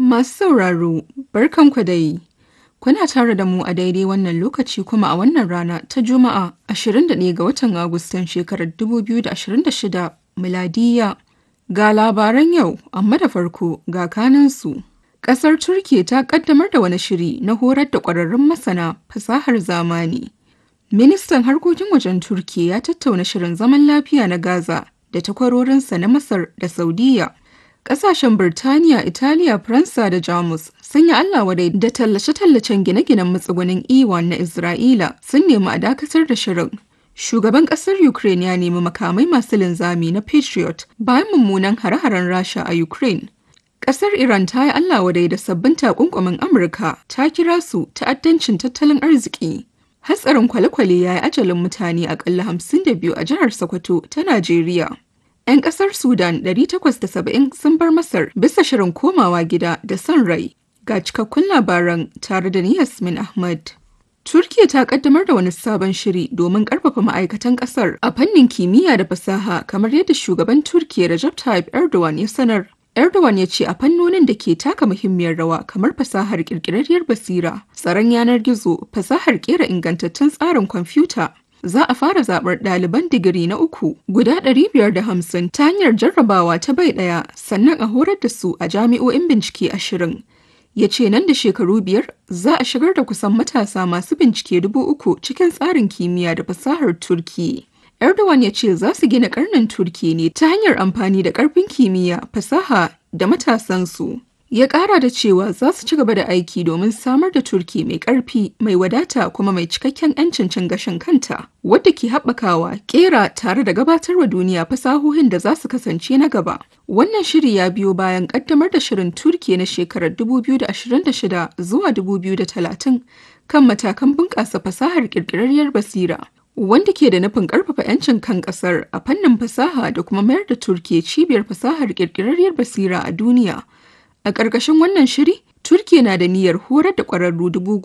Masu sauraro, barkanku dai. Kuna tare da mu a daidai wannan lokaci kuma a wannan rana ta Juma'a 21 ga watan Agustan shekarar 2026 miladiya. Ga labaran yau, amma da farko ga kanansu. Ƙasar Turkiya ta ƙaddamar da wani shiri na horar da ƙwararrun masana fasahar zamani. Ministan harkokin wajen Turkiya ya tattauna shirin zaman lafiya na Gaza da takwarorinsa na Masar da Saudiya. Ƙasashen Birtaniya, Italiya, Faransa da Jamus sun yi Allah wadai da tallace-tallacen gine-ginen matsugunin Iwan na Isra'ila sun nemi a dakatar da shirin. Shugaban ƙasar Ukraine ya nemi makamai masu linzami na Patriot bayan mummunan hare-haren Rasha a Ukraine. Ƙasar Iran ta yi Allah wadai da sabbin takunkumin Amurka ta kira su ta'addancin tattalin arziki. Hatsarin kwale-kwale ya yi ajalin mutane akalla hamsin da biyu a jihar Sokoto ta Najeriya. 'Yan ƙasar Sudan 870 sun bar Masar bisa shirin komawa gida da son rai. Ga cikakkun labaran tare da ni Yasmin Ahmad. Turkiya ta kaddamar da wani sabon shiri domin karfafa ma'aikatan kasar a fannin kimiyya da fasaha kamar yadda shugaban Turkiya Recep Tayyip Erdogan ya sanar. Erdogan ya ce a fannonin da ke taka muhimmiyar rawa kamar fasahar kirkirarriyar basira, tsaron yanar gizo, fasahar kera ingantaccen tsarin kwamfuta, za a fara zaɓar ɗaliban digiri na uku guda 550 ta hanyar jarrabawa ta bai ɗaya sannan a horar da su a jami'o'in bincike ashirin. Ya ce nan da shekaru biyar za a shigar da kusan matasa masu bincike dubu uku cikin tsarin kimiyya da fasahar Turki. Erdogan ya ce za su gina karnin Turki ne ta hanyar amfani da ƙarfin kimiyya, fasaha da matasansu. ya kara da cewa za su ci gaba da aiki domin samar da turki mai karfi mai wadata kuma mai cikakken 'yancin cin gashin kanta wadda ke haɓakawa kera tare da gabatarwa duniya fasahohin da za su kasance na gaba wannan shiri ya biyo bayan kaddamar da shirin turki na shekarar 2026 zuwa 2030 kan matakan bunƙasa fasahar ƙirƙirarriyar basira wanda ke da nufin ƙarfafa 'yancin kan ƙasar a fannin fasaha da kuma mayar da turkiya cibiyar fasahar ƙirƙirarriyar basira a duniya A ƙarƙashin wannan shiri, Turkiya na da niyyar horar da ƙwararru dubu